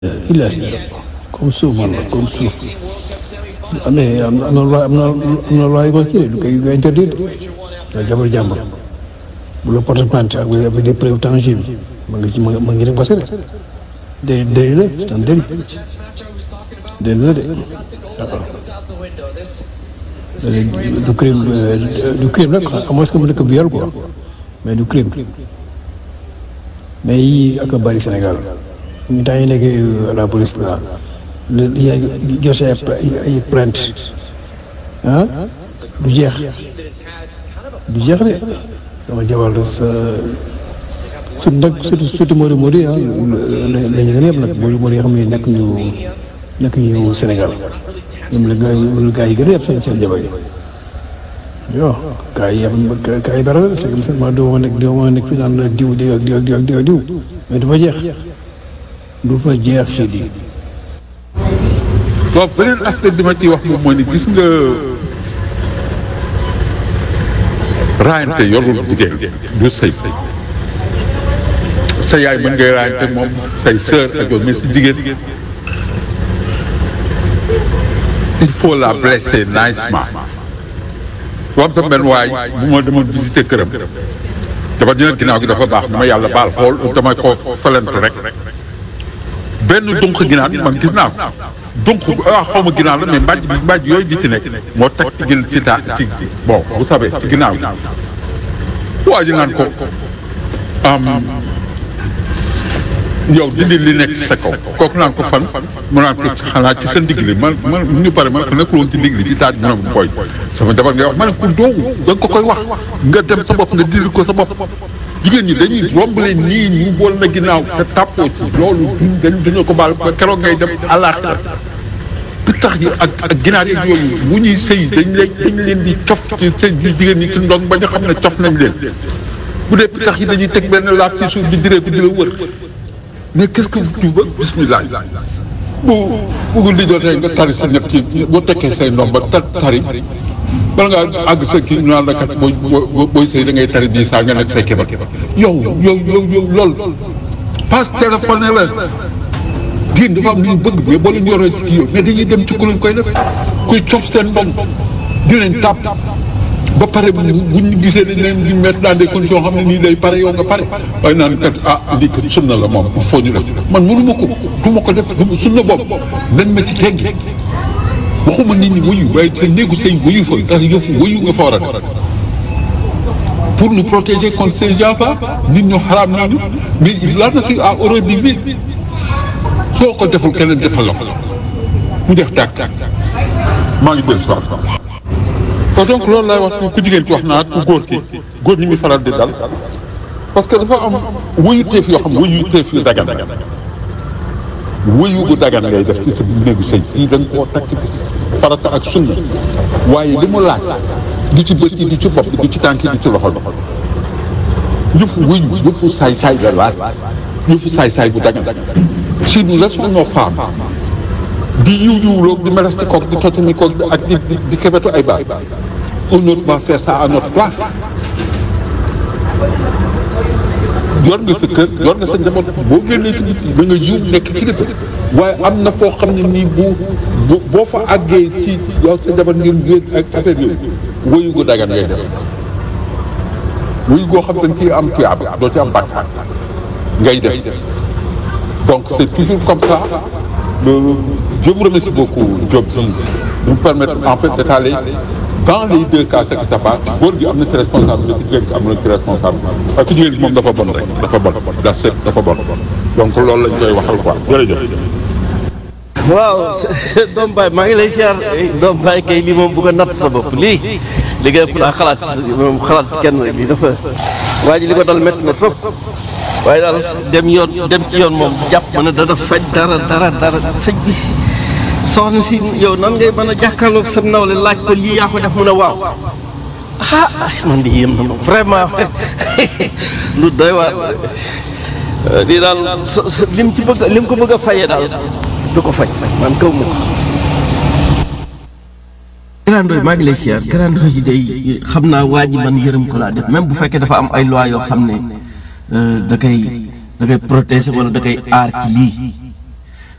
ilahi comme suuf man la comme suuf amee am na am na loi am na am na loi yu ko kii du koy yu koy interdire waaye jabar jàmbur bu la porte plainte ak avec des preuves tangibles ma ngi ci ma ma ngi dem parce que délit délit la c'est un délit délit la de waaw du crime du crime nag à moins que mu nekk viol quoi mais du crime mais yii ak a bëri Sénégal ñu temps yi nekk à la police là li yaa ngi joxe ay ay plainte ah du jeex du jeex de sama jabar sa surtout nag surtout surtout Modou Modou ah la la ñu gën a yëpp nag Modou Modou yoo xam ne nekk ñu nekk ñu Sénégal ñoom la gars yi gars yi gën a yëpp seen seen jabar yi yoo gars yi am gars yi dara la c'est que ma doo ma nekk doo ma nekk fi naan la diw diw ak diw ak diw ak diw ak diw mais du fa jeex du fa jeex si di donc beneen aspect bi ma ciy wax moom mooy ni gis nga raayante yorul jigéen du sëy sa yaay mën ngay raayante moom say sœur ak yow mais si jigéen il faut la blesser nicement wam sa benn waay bu ma demoon visiter këram dafa dina ginnaaw gi dafa baax dama yàlla baal xool damay ko felentu rek benn dunq ginaar man gis naa ko dunq waaw xaw ma ginaar la mais mbàjj bi mbàjj yooyu di ci nekk moo teg ci gin ci taa ci bon vous savez ci ginnaaw gi waa ji naan ko yow dindi li nekk ci sa kaw kooku naan ko fan mu naan ko xanaa ci sa ndigg li man man mu ñu pare man ko nekkul woon ci ndigg li ci taat bi mu ne koy sama jabar ngay wax ma ne ko doogu da nga ko koy wax nga dem sa bopp nga dindi ko sa bopp jigéen ñi dañuy romb leen nii ñu bool na ginnaaw te tàppoo ci loolu duñ dañ dañoo ko baal ba keroog ngay dem àllaaxira pittax yi ak ak ginaar yeeg yooyu bu ñuy sëy dañ leen dañ leen di cof ci sëy ji jigéen ñi ci ndong ba ñu xam ne cof nañ leen bu dee pittax yi dañuy teg benn laaf ci suuf di diree ko di la wër mais qu'est-ce que tu veux bismillah bu bugul di jotee nga tari sa ñett ci boo tekkee say ndom ba ta tari bala ngaa àgg sa kii ñu naan la kat booy booy sëy da ngay tari bii saa nga nekk say kéba yow yow yow yow lool passe téléphone la diin dafa am lu ñu bëgg mais boo leen yoree ci kii yow mais dañuy dem ci ku leen koy def kuy cof seen ndong dinañ tàpp ba pare bu ñu gisee dañ leen di mettre dans des conditions xam ne nii day pare yow nga pare waaye naan kat ah lii kat sunna la moom il faut ñu def man mënu ma ko du ma ko def sunna boobu nañ ma ci teggi waxuma nit ñi wuyu waaye sa néegu sëy wuyu fa ndax yëfu wuyu nga fa war a def pour nous protéger contre ces gens-là nit ñu xaraam nañu mais la nature a horreur du vide soo ko deful keneen defal la ko mu def tàkk maa ngi dellu si waat kon donc loolu laay wax ku jigéen ki wax naa ku góor ki góor ñi muy faral di dal parce que dafa am wuyu teef yoo xam wuyu teef yu dagan wuyu bu dagan ngay def ci sa néegu sëy yi da nga koo takk ci farata ak sunna waaye li mu laaj di ci bët yi di ci bopp di ci tànk yi di ci loxo bi yëfu wuyu yëfu saay-saay la laaj yëfu saay-saay bu dagan si nous laissons nos femmes di yiw yiwloo di meles ci koog di totani koog ak di di kebetu ay baay un autre va faire ça à notre place yor nga sa kër yor nga sa njaboot boo génnee ci biti da nga yiw nekk kilifa waaye am na foo xam ne nii bu boo fa àggee ci yow sa njaboot ngeen génn ak affaire yooyu woyu gu dagan ngay def woyu goo xam dañ ciy am tuyaaba doo ci am bàkkaar ngay def donc c'est toujours comme ça je vous remercie beaucoup Diop si de me permettre en fait d'étaler dans les deux cas ce qui se passe góor gi am na ci responsabilité ku jigéen gi am na ci responsabilité parce que jigéen gi moom dafa bon rek dafa bon da set dafa bon donc loolu lañ koy waxal quoi jërëjëf waaw doom baay maa ngi lay siyaar doom baay kay lii moom bu ko natt sa bopp lii li nga ëpp laa xalaat moom xalaat kenn lii dafa waa ji li ko dal métti na trop waaye daal dem yoon dem ci yoon moom jàpp ma ne dana faj dara dara dara sëñ bi soxna si yow nan ngay mën a jàkkaarloog sa nawle laaj ko lii yaa ko def mu ne waaw ah man di yéem na ma vraiment lu doy waar lii daal lim ci bëgg lim ko bëgg a fayee daal du ko faj man kaw ma ko. Grand Ndoye maa ngi lay siyaar Grand Ndoye yi day xam naa waa ji man yërëm ko laa def même bu fekkee dafa am ay loi yoo xam ne da koy da koy protéger wala da koy aar ci lii